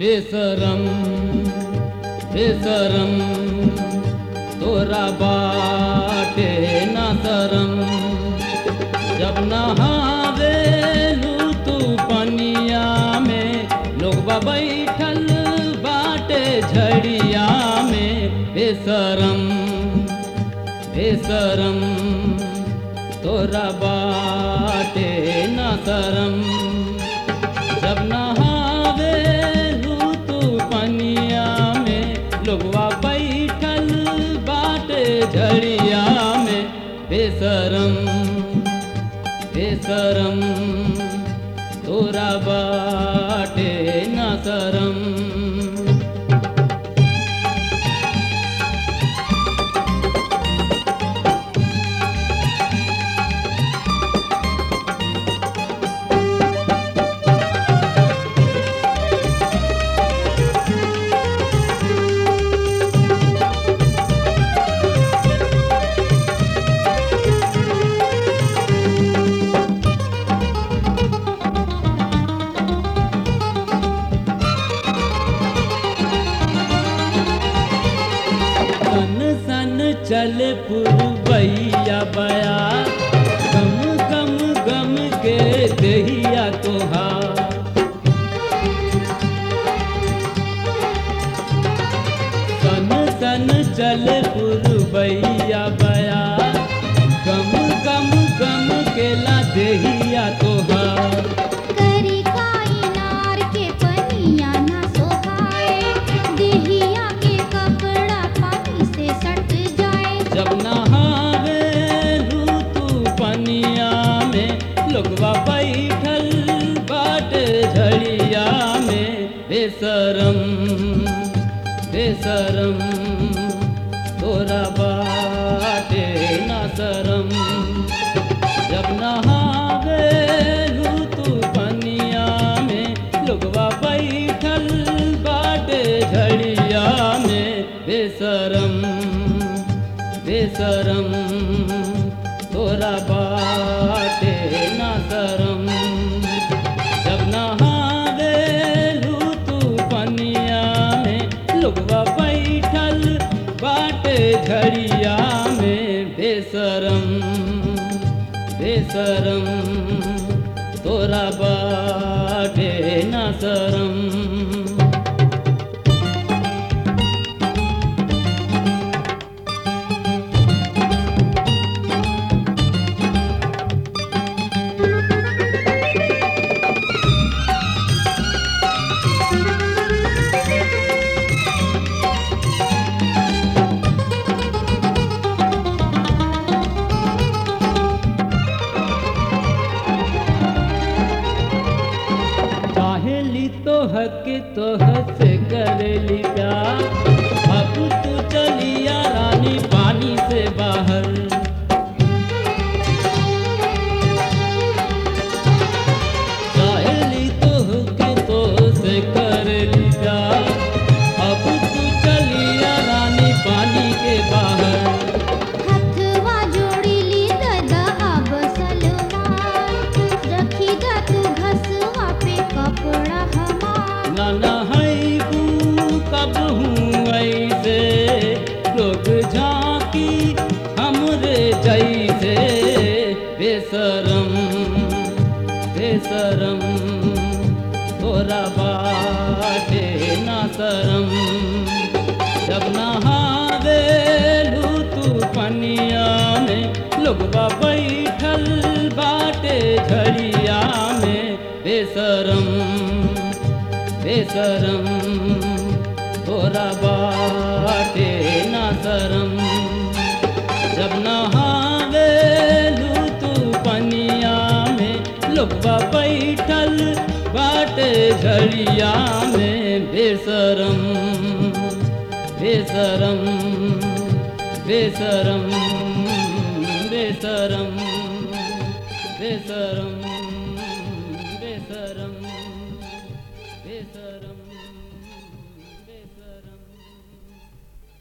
बेसरम बेसरम तोरा बाटे ना शरम जब नहावे तू पनिया में लोगबा बैठल बाटे झड़िया में बेसरम बेसरम तोरा बाटे ना शरम जब नहावे तू पनिया में लोगवा बैठल बाटे झड़िया में बेसरम बेसरम तोरा बाटे ना शरम सन सन चल पुरबैया बया गम गम गम के दहिया तोहार सन सन चल पुरबैया बया गम गम गम के ला दहिया तोहार करी काई नार के पनिया ना सोहाए देहिया के कपड़ा पानी से सट जाए जब नहावे तू पनिया में लोगवा बैठल बाटे झड़िया में बेसरम बेसरम तोरा बाटे ना शरम जब नहावे तू पनिया में लोगवा बैठल बाटे झड़िया में बेसरम बेसरम तोरा बाटे ना शरम जब नहावे तू पनिया में लोगवा बैठल बाटे झड़िया में बेसरम बेसरम तोरा बाटे ना शरम चाहेली तो हक तो हस करेली प्यार अब तू चलिया रानी पानी से बाहर चाहेली तो हक तो से करेली प्यार अब तू चलिया रानी पानी के बाहर हथवा जोड़ी ली ददा अब सलवार रखी दा तू घसवा पे कपड़ा हमार नाना है कब हूँ ऐसे लोग झांकी हमरे जैसे बेसरम बेसरम तोरा बाटे ना शरम जब नहावे तू पनिया में लोगवा बैठल बाटे झड़िया में बेसरम बेसरम तोरा बाटे ना शरम जब नहावे तू पनिया में लोगवा बैठल बाटे झड़िया में बेसरम बेसरम बेसरम बेसरम बेसरम बेसरम